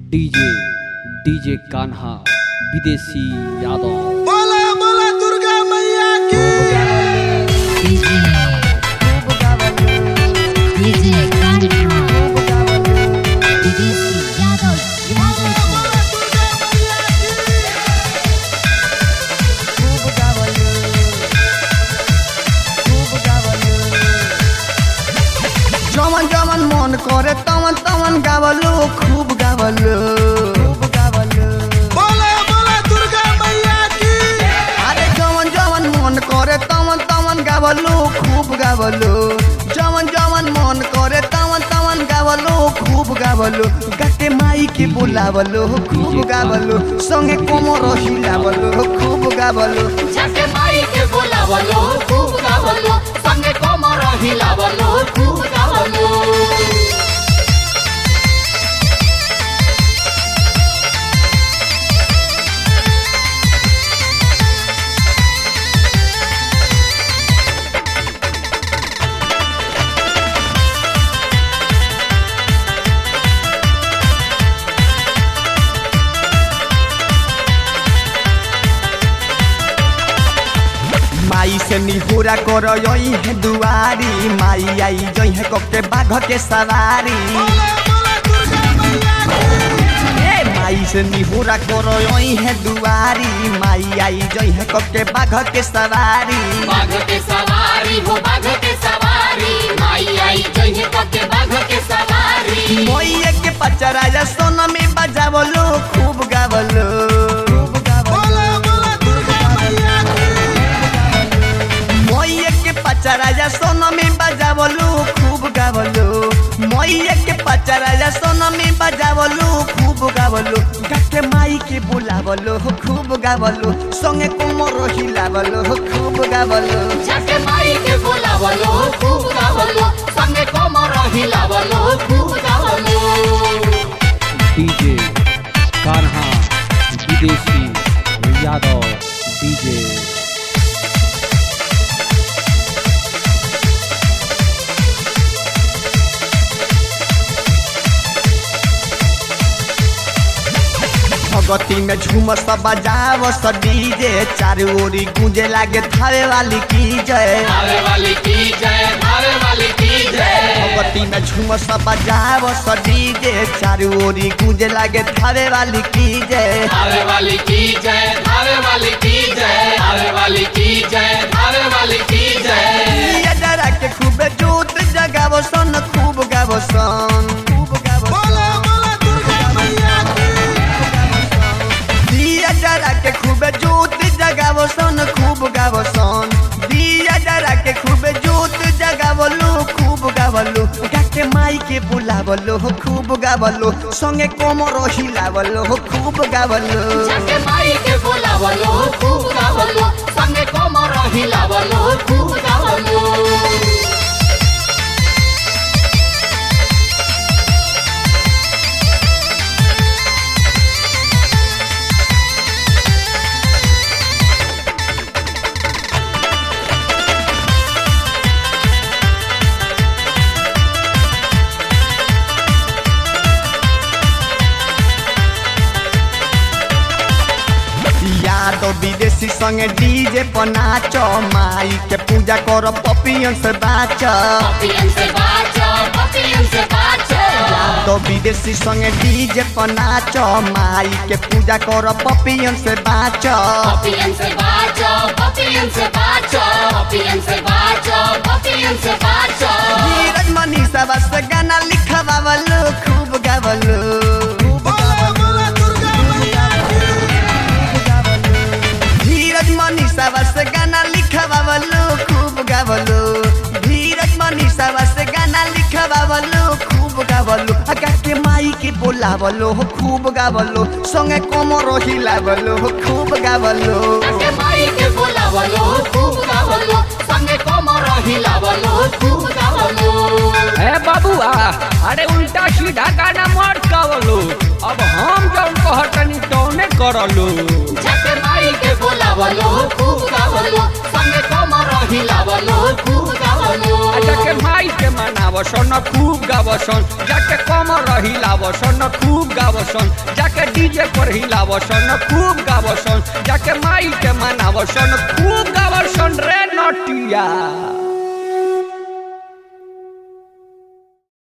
DJ DJ Kanha विदेशी यादव बोला बोला दुर्गा मैया की DJ DJ Kanha Videsi Yadav Yadav जमन जमन मन करे तमन तमन गावलो खूब गावलो बोला बोला दुर्गा मैया की अरे जमन जमन मन करे तमन तमन गावलो खूब गावलो जमन जमन मन करे तमन तमन गावलो खूब गावलो गाते माई के बोलावलो खूब गावलो संगे कोमर हिलावलो खूब गावलो झटे माई के बोलावलो खूब गावलो संगे कोमर हिलावलो खूब गावलो माई से निहुरा कर है दुआरी माई आई जई है कके बाघ के सवारी बोला बोला दुर्गा मैया की ए माई से निहुरा कर है दुआरी माई आई जई है कके बाघ के सवारी बाघ के सवारी हो बाघ के सवारी माई आई जइने पके बाघ के सवारी मोइये के पचराजा सोना में बजावलो खूब गावलो बोला बोला दुर्गा मैया की मोइये के पचराजा सोना में बजावलो खूब गावलो मोइये के पचराजा सोना में बजावलो खूब गावलो गाके माई के बुलावलो खूब गावलो संगे कोमर हिलावलो खूब गावलो झटे माई के बोलावलो खूब गावलो संगे कोमर हिलावलो खूब गावलो डीजे कान्हा विदेशी यादव डीजे भगती में झूमस बजाव स डीजे चारू ओरी गूंजे लागे थावे वाली की जय भावे वाली की जय भावे वाली की जय भगती में झूमस बजाव स डीजे चारू ओरी गूंजे लागे थावे वाली की जय भावे वाली की जय भावे वाली की जय भावे वाली की जय भावे वाली की जय ये डरा के खूब जोत जगाव सन खूब गाव सन खूब गाव बोला बोला दुर्गा मैया की दिया डरा के खूब जोत जगाव सन खूब गाव सन दिया डरा के खूब जोत जगावलो खूब गावलो गाके माई के बुलावलो खूब गावलो संगे कोमर हिलावलो खूब गावलो झटे माई के बोलावलो खूब गावलो संगे कोमर हिलावलो खूब गावलो यादव विदेशी संगे डीजे पर नाच माई के पूजा कर पपियन से बाच पपियन से बाचो पपियन से बाचो यादव विदेशी संगे डीजे पर नाच माई के पूजा कर पपियन से बाच पपियन से बाचो पपियन से बाचो पपियन से बाचो पपियन से बाचो धीरज मनीषा बस गाना लिखवावलो खूब गावलो बोला बोला दुर्गा मैया की धीरज मनीषा बस गाना लिखवावलो खूब गावलो धीरज मनीषा बस गाना लिखवावलो खूब गावलो अगा के माई के बोलावलो खूब गावलो संगे कोमर हिलावलो खूब गावलो झटे माई के बोलावलो खूब गावलो संगे कोमर हिलावलो खूब गावलो ए बाबुआ अरे उल्टा सीधा गाना मत गावलो अब हम जौन कहतनी तौने करलो झटे माई के बोलावलो खूब गावलो संगे कोमर हिलावलो खूब गावलो अच्छा जाके माई के मनावसन खूब गावसन जाके कमर हिलावसन खूब गावसन जाके डीजे पर हिलावसन खूब गावसन जाके माई के मनावसन खूब गावसन रे नटिया